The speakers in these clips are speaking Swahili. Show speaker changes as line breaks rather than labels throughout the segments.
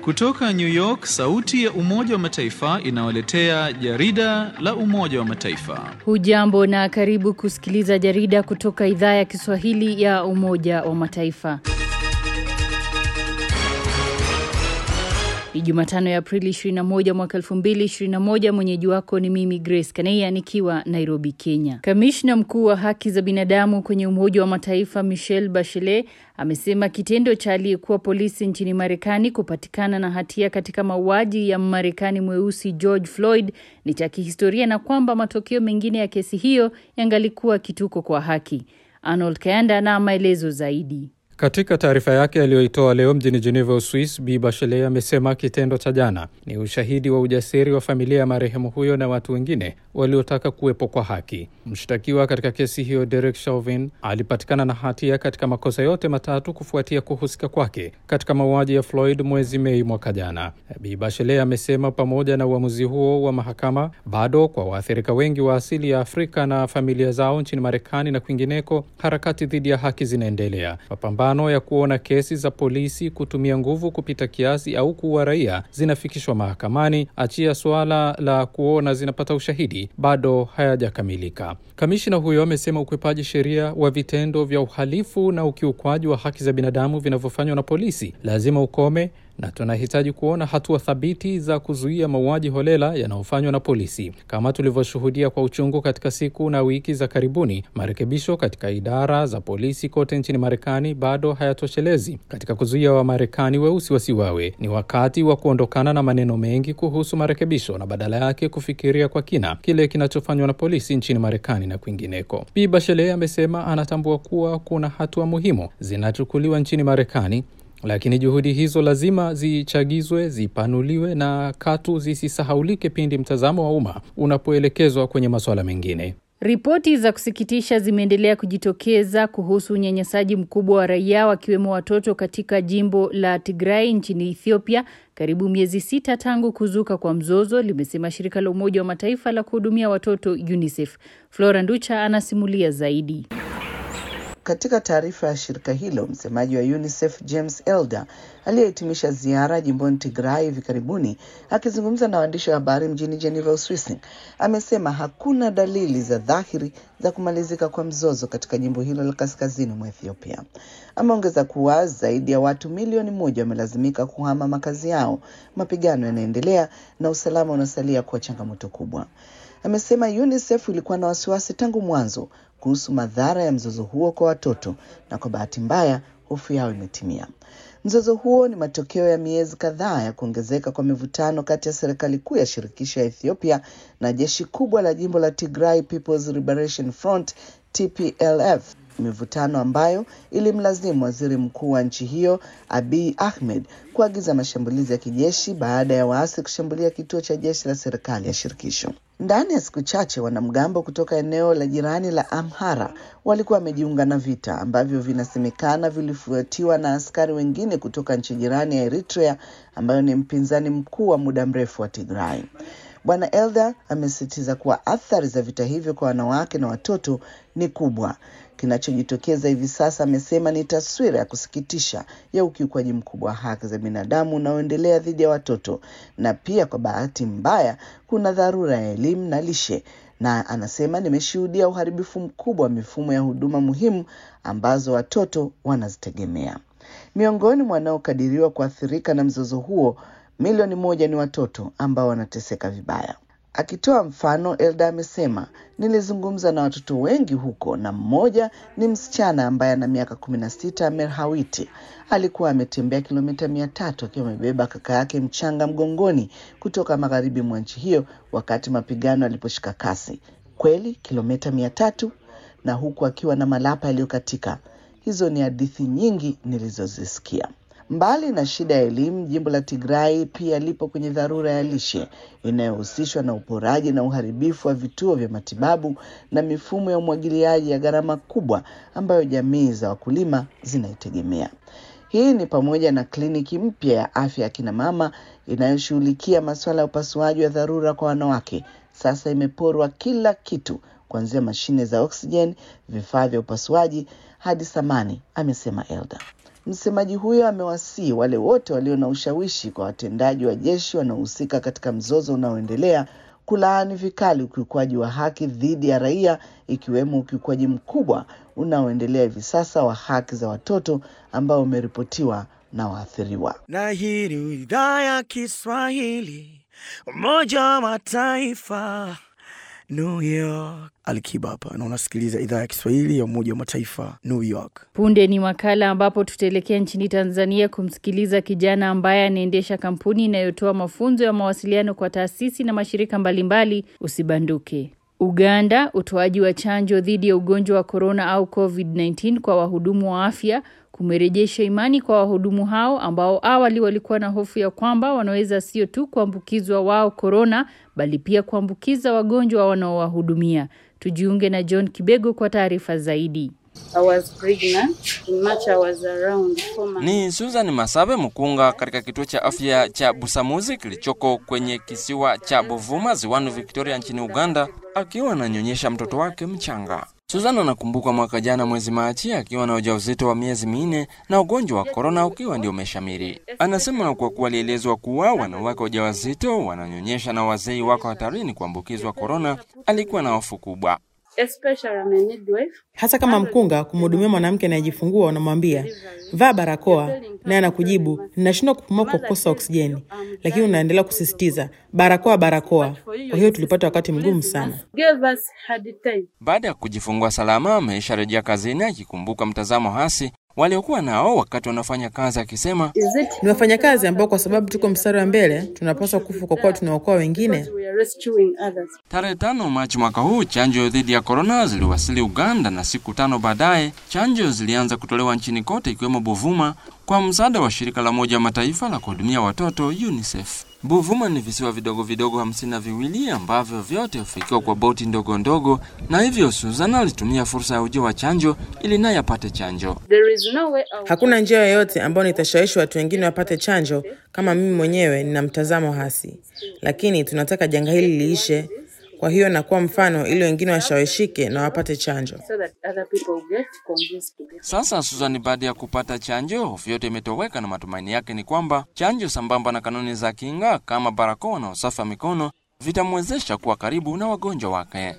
Kutoka New York, sauti ya Umoja wa Mataifa inawaletea jarida la Umoja wa Mataifa.
Hujambo na karibu kusikiliza jarida kutoka idhaa ya Kiswahili ya Umoja wa Mataifa. Ni Jumatano ya Aprili 21 mwaka 2021. Mwenyeji wako ni mimi Grace Kaneya nikiwa Nairobi, Kenya. Kamishna mkuu wa haki za binadamu kwenye Umoja wa Mataifa Michelle Bachelet amesema kitendo cha aliyekuwa polisi nchini Marekani kupatikana na hatia katika mauaji ya Mmarekani mweusi George Floyd ni cha kihistoria na kwamba matokeo mengine ya kesi hiyo yangalikuwa kituko kwa haki. Arnold Kayanda na maelezo zaidi.
Katika taarifa yake aliyoitoa leo mjini Geneva, Uswis, Bi Bachelet amesema kitendo cha jana ni ushahidi wa ujasiri wa familia ya marehemu huyo na watu wengine waliotaka kuwepo kwa haki. Mshtakiwa katika kesi hiyo Derek Chauvin alipatikana na hatia katika makosa yote matatu kufuatia kuhusika kwake katika mauaji ya Floyd mwezi Mei mwaka jana. Bi Bachelet amesema pamoja na uamuzi huo wa mahakama, bado kwa waathirika wengi wa asili ya Afrika na familia zao nchini Marekani na kwingineko, harakati dhidi ya haki zinaendelea. Mapambano ya kuona kesi za polisi kutumia nguvu kupita kiasi au kuua raia zinafikishwa mahakamani, achia suala la kuona zinapata ushahidi, bado hayajakamilika. Kamishina huyo amesema ukwepaji sheria wa vitendo vya uhalifu na ukiukwaji wa haki za binadamu vinavyofanywa na polisi lazima ukome na tunahitaji kuona hatua thabiti za kuzuia mauaji holela yanayofanywa na polisi. Kama tulivyoshuhudia kwa uchungu katika siku na wiki za karibuni, marekebisho katika idara za polisi kote nchini Marekani bado hayatoshelezi katika kuzuia Wamarekani weusi wasiwawe. Ni wakati wa kuondokana na maneno mengi kuhusu marekebisho na badala yake kufikiria kwa kina kile kinachofanywa na polisi nchini Marekani na kwingineko. Bi Bachelet amesema anatambua kuwa kuna hatua muhimu zinachukuliwa nchini Marekani lakini juhudi hizo lazima zichagizwe, zipanuliwe na katu zisisahaulike pindi mtazamo wa umma unapoelekezwa kwenye masuala mengine.
Ripoti za kusikitisha zimeendelea kujitokeza kuhusu unyanyasaji mkubwa wa raia wakiwemo watoto katika jimbo la Tigray nchini Ethiopia karibu miezi sita tangu kuzuka kwa mzozo, limesema shirika la Umoja wa Mataifa la kuhudumia watoto UNICEF. Flora Nducha anasimulia zaidi.
Katika taarifa ya shirika hilo, msemaji wa UNICEF James Elder aliyehitimisha ziara jimboni Tigray hivi karibuni, akizungumza na waandishi wa habari mjini Geneva, Uswisi, amesema hakuna dalili za dhahiri za kumalizika kwa mzozo katika jimbo hilo la kaskazini mwa Ethiopia. Ameongeza kuwa zaidi ya watu milioni moja wamelazimika kuhama makazi yao, mapigano yanaendelea na usalama unasalia kuwa changamoto kubwa. Amesema UNICEF ilikuwa na wasiwasi tangu mwanzo kuhusu madhara ya mzozo huo kwa watoto na kwa bahati mbaya hofu yao imetimia. Mzozo huo ni matokeo ya miezi kadhaa ya kuongezeka kwa mivutano kati ya serikali kuu ya shirikisho ya Ethiopia na jeshi kubwa la jimbo la Tigray People's Liberation Front TPLF, mivutano ambayo ilimlazimu waziri mkuu wa nchi hiyo Abiy Ahmed kuagiza mashambulizi ya kijeshi baada ya waasi kushambulia kituo cha jeshi la serikali ya shirikisho. Ndani ya siku chache wanamgambo kutoka eneo la jirani la Amhara walikuwa wamejiunga na vita ambavyo vinasemekana vilifuatiwa na askari wengine kutoka nchi jirani ya Eritrea ambayo ni mpinzani mkuu wa muda mrefu wa Tigray. Bwana Elder amesisitiza kuwa athari za vita hivyo kwa wanawake na watoto ni kubwa. Kinachojitokeza hivi sasa, amesema, ni taswira ya kusikitisha ya ukiukwaji mkubwa wa haki za binadamu unaoendelea dhidi ya watoto, na pia kwa bahati mbaya kuna dharura ya elimu na lishe na anasema nimeshuhudia uharibifu mkubwa wa mifumo ya huduma muhimu ambazo watoto wanazitegemea. Miongoni mwa wanaokadiriwa kuathirika na mzozo huo milioni moja ni watoto ambao wanateseka vibaya. Akitoa mfano, Elda amesema nilizungumza na watoto wengi huko, na mmoja ni msichana ambaye ana miaka kumi na sita, Merhawiti. Alikuwa ametembea kilomita mia tatu akiwa amebeba kaka yake mchanga mgongoni kutoka magharibi mwa nchi hiyo wakati mapigano yaliposhika kasi. Kweli kilomita mia tatu, na huku akiwa na malapa yaliyokatika. Hizo ni hadithi nyingi nilizozisikia. Mbali na shida ya elimu, jimbo la Tigray pia lipo kwenye dharura ya lishe inayohusishwa na uporaji na uharibifu wa vituo vya matibabu na mifumo ya umwagiliaji ya gharama kubwa ambayo jamii za wakulima zinaitegemea. Hii ni pamoja na kliniki mpya ya afya ya kina mama inayoshughulikia masuala ya upasuaji wa dharura kwa wanawake. Sasa imeporwa kila kitu, kuanzia mashine za oksijeni, vifaa vya upasuaji hadi samani, amesema Elda. Msemaji huyo amewasihi wale wote walio na ushawishi kwa watendaji wa jeshi wanaohusika katika mzozo unaoendelea kulaani vikali ukiukwaji wa haki dhidi ya raia ikiwemo ukiukwaji mkubwa unaoendelea hivi sasa wa haki za watoto ambao umeripotiwa na waathiriwa.
Na hii ni idhaa ya Kiswahili, Umoja wa Mataifa, New York. Alikiba hapa na unasikiliza idhaa ya Kiswahili ya Umoja wa Mataifa, New York.
Punde ni makala ambapo tutaelekea nchini Tanzania kumsikiliza kijana ambaye anaendesha kampuni inayotoa mafunzo ya mawasiliano kwa taasisi na mashirika mbalimbali. Usibanduke. Uganda, utoaji wa chanjo dhidi ya ugonjwa wa korona au COVID-19 kwa wahudumu wa afya kumerejesha imani kwa wahudumu hao ambao awali walikuwa na hofu ya kwamba wanaweza sio tu kuambukizwa wao korona bali pia kuambukiza wagonjwa wanaowahudumia. Tujiunge na John Kibego kwa taarifa zaidi.
I was pregnant. In March I was around four months.
Ni Susan Masabe Mkunga katika kituo cha afya cha Busamuzi kilichoko kwenye kisiwa cha Buvuma ziwani Victoria nchini Uganda akiwa ananyonyesha mtoto wake mchanga. Susan anakumbuka mwaka jana mwezi Machi akiwa na ujauzito wa miezi minne na ugonjwa wa korona ukiwa ndio umeshamiri. Anasema kwa kuwa alielezwa kuwa wanawake wajawazito wananyonyesha na wazee wako hatarini kuambukizwa korona, alikuwa na hofu kubwa.
Especially I'm a midwife.
Hata kama mkunga kumhudumia mwanamke anayejifungua, unamwambia vaa barakoa, naye anakujibu ninashindwa kupumua kwa kukosa oksijeni, lakini unaendelea kusisitiza barakoa, barakoa. Kwa hiyo tulipata wakati mgumu sana.
Gave us hard time.
Baada ya kujifungua salama, ameisharejea kazini akikumbuka mtazamo hasi waliokuwa nao wakati wanafanya kazi, akisema
Is it
Ni wafanyakazi ambao kwa sababu tuko mstari wa mbele tunapaswa kufa kwa kuwa tunaokoa wengine.
we are rescuing others?
Tarehe tano Machi mwaka huu chanjo dhidi ya korona ziliwasili Uganda, na siku tano baadaye chanjo zilianza kutolewa nchini kote ikiwemo Buvuma kwa msaada wa shirika la Umoja wa Mataifa la kuhudumia watoto UNICEF. Buvuma ni visiwa vidogo vidogo hamsini na viwili ambavyo vyote hufikiwa kwa boti ndogo ndogo, na hivyo Susan alitumia fursa ya ujio wa chanjo ili naye apate chanjo.
There is no way out.
Hakuna njia yoyote ambayo nitashawishi watu wengine wapate chanjo kama mimi mwenyewe nina mtazamo hasi, lakini tunataka janga hili liishe. Kwa hiyo nakuwa mfano ili wengine washawishike na wapate chanjo.
so that other people will get convinced to get.
Sasa Susan, baada ya kupata chanjo, hofu yote imetoweka na matumaini yake ni kwamba chanjo sambamba na kanuni za kinga kama barakoa na usafi wa mikono vitamwezesha kuwa karibu na wagonjwa wake.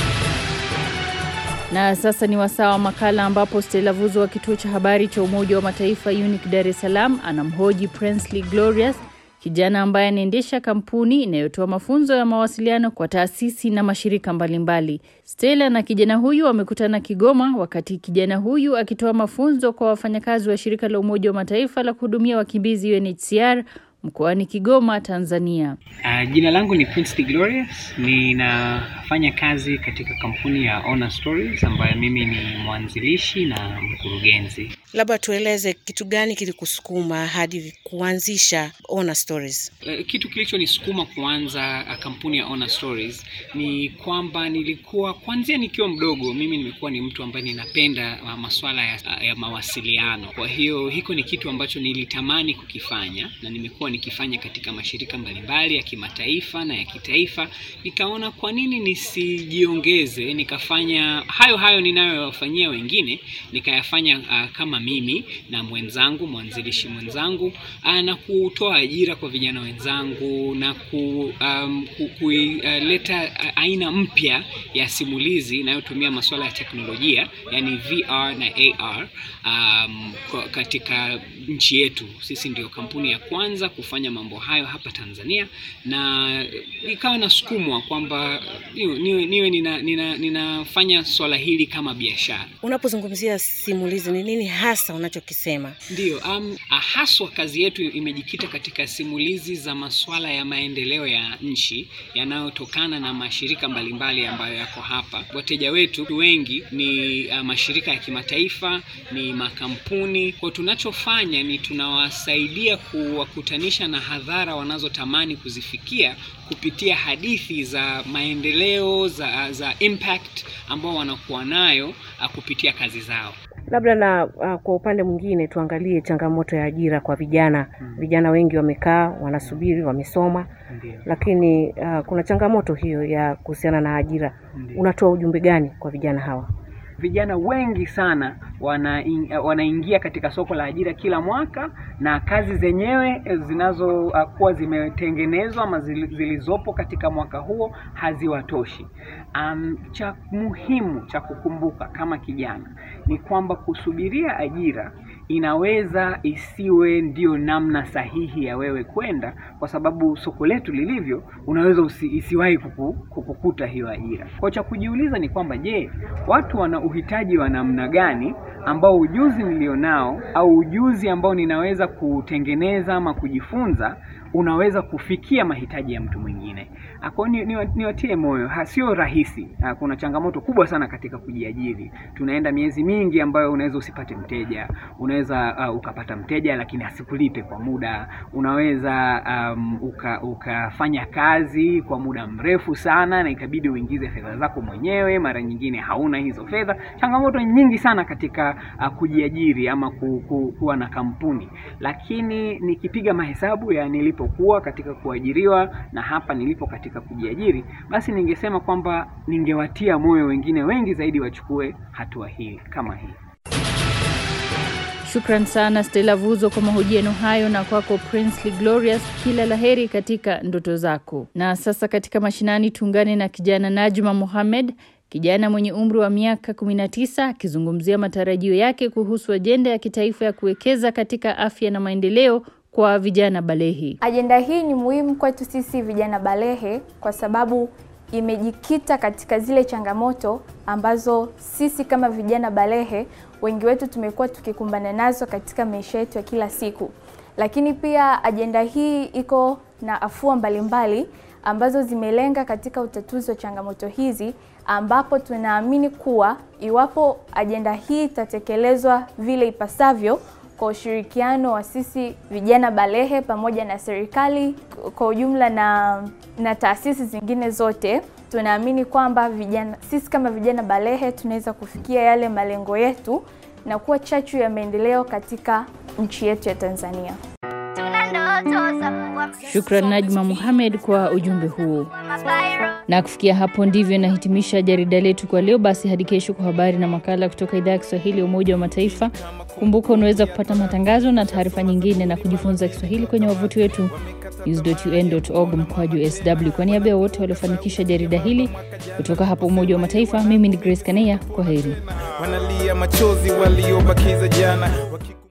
Na sasa ni wasaa wa makala ambapo Stella Vuzo wa kituo cha habari cha Umoja wa Mataifa UNIC Dar es Salaam anamhoji Princely Glorious, kijana ambaye anaendesha kampuni inayotoa mafunzo ya mawasiliano kwa taasisi na mashirika mbalimbali. Stella na kijana huyu wamekutana Kigoma, wakati kijana huyu akitoa mafunzo kwa wafanyakazi wa shirika la Umoja wa Mataifa la kuhudumia wakimbizi UNHCR mkoani Kigoma, Tanzania.
Uh, jina langu ni Prince Glorious. Ninafanya kazi katika kampuni ya Honor Stories ambayo mimi ni mwanzilishi na mkurugenzi.
Labda tueleze kitu gani kilikusukuma hadi kuanzisha Honor Stories?
Uh, kitu kilichonisukuma kuanza uh, kampuni ya Honor Stories ni kwamba nilikuwa kuanzia nikiwa mdogo, mimi nimekuwa ni mtu ambaye ninapenda uh, masuala ya, uh, ya mawasiliano. Kwa hiyo hiko ni kitu ambacho nilitamani kukifanya na nimekuwa nikifanya katika mashirika mbalimbali ya kimataifa na ya kitaifa. Nikaona kwa nini nisijiongeze nikafanya hayo hayo ninayowafanyia wengine, nikayafanya uh, kama mimi na mwenzangu mwanzilishi mwenzangu uh, na kutoa ajira kwa vijana wenzangu na ku, um, ku, kuileta uh, aina mpya ya simulizi inayotumia masuala ya teknolojia yani VR na AR um, kwa- katika nchi yetu. Sisi ndio kampuni ya kwanza kufanya mambo hayo hapa Tanzania, na ikawa nasukumwa kwamba niwe, niwe, niwe nina, nina, ninafanya swala hili kama biashara.
Unapozungumzia simulizi, ni nini hasa unachokisema?
Ndiyo, um, haswa kazi yetu imejikita katika simulizi za masuala ya maendeleo ya nchi yanayotokana na mashirika mbalimbali ambayo yako hapa. Wateja wetu wengi ni uh, mashirika ya kimataifa, ni makampuni. Kwa tunachofanya ni tunawasaidia kuwakutanisha na hadhara wanazotamani kuzifikia kupitia hadithi za maendeleo za, za impact ambao wanakuwa nayo uh, kupitia kazi zao.
Labda na uh, kwa upande mwingine tuangalie changamoto ya ajira kwa vijana. Vijana wengi wamekaa wanasubiri, wamesoma,
Ndiyo.
lakini uh, kuna changamoto hiyo ya kuhusiana na ajira. Unatoa ujumbe gani kwa vijana hawa?
vijana wengi sana wana wanaingia katika soko la ajira kila mwaka, na kazi zenyewe zinazokuwa zimetengenezwa ama zilizopo katika mwaka huo haziwatoshi. Um, cha muhimu cha kukumbuka kama kijana ni kwamba kusubiria ajira inaweza isiwe ndio namna sahihi ya wewe kwenda, kwa sababu soko letu lilivyo, unaweza usi, isiwahi kuku, kukukuta hiyo ajira. Kwa cha kujiuliza ni kwamba je, watu wana uhitaji wa namna gani ambao ujuzi nilionao au ujuzi ambao ninaweza kutengeneza ama kujifunza unaweza kufikia mahitaji ya mtu mwingine. Kwa hiyo ni, niwatie ni moyo, sio rahisi. Ha, kuna changamoto kubwa sana katika kujiajiri. Tunaenda miezi mingi ambayo unaweza usipate mteja, unaweza uh, ukapata mteja lakini asikulipe kwa muda, unaweza um, uka, ukafanya kazi kwa muda mrefu sana na ikabidi uingize fedha zako mwenyewe, mara nyingine hauna hizo fedha. Changamoto nyingi sana katika uh, kujiajiri ama ku, ku, kuwa na kampuni, lakini nikipiga mahesabu ya nilipokuwa katika kuajiriwa na hapa nilipo katika kujiajiri, basi ningesema kwamba ningewatia moyo wengine wengi zaidi wachukue hatua hii kama hii.
Shukran sana Stella Vuzo kwa mahojiano hayo, na kwako Princely Glorious, kila laheri katika ndoto zako. Na sasa katika mashinani tuungane na kijana Najma Mohamed, kijana mwenye umri wa miaka 19 akizungumzia matarajio yake kuhusu ajenda ya kitaifa ya kuwekeza katika afya na maendeleo kwa vijana balehe.
Ajenda hii ni muhimu kwetu sisi vijana balehe kwa sababu imejikita katika zile changamoto ambazo sisi kama vijana balehe wengi wetu tumekuwa tukikumbana nazo katika maisha yetu ya kila siku. Lakini pia ajenda hii iko na afua mbalimbali ambazo zimelenga katika utatuzi wa changamoto hizi, ambapo tunaamini kuwa iwapo ajenda hii itatekelezwa vile ipasavyo kwa ushirikiano wa sisi vijana balehe pamoja na serikali kwa ujumla na, na taasisi zingine zote, tunaamini kwamba vijana, sisi kama vijana balehe tunaweza kufikia yale malengo yetu na kuwa chachu ya maendeleo katika nchi yetu ya Tanzania.
Shukran Najma Muhamed kwa ujumbe huo. Na kufikia hapo ndivyo nahitimisha jarida letu kwa leo. Basi hadi kesho kwa habari na makala kutoka idhaa ya Kiswahili ya Umoja wa Mataifa. Kumbuka unaweza kupata matangazo na taarifa nyingine na kujifunza Kiswahili kwenye wavuti wetu news.un.org mkwaju sw. Kwa niaba ya wote waliofanikisha jarida hili kutoka hapa Umoja wa Mataifa, mimi ni Grace Kaneya. Kwa heri.
Wanalia machozi waliobakiza jana Waki...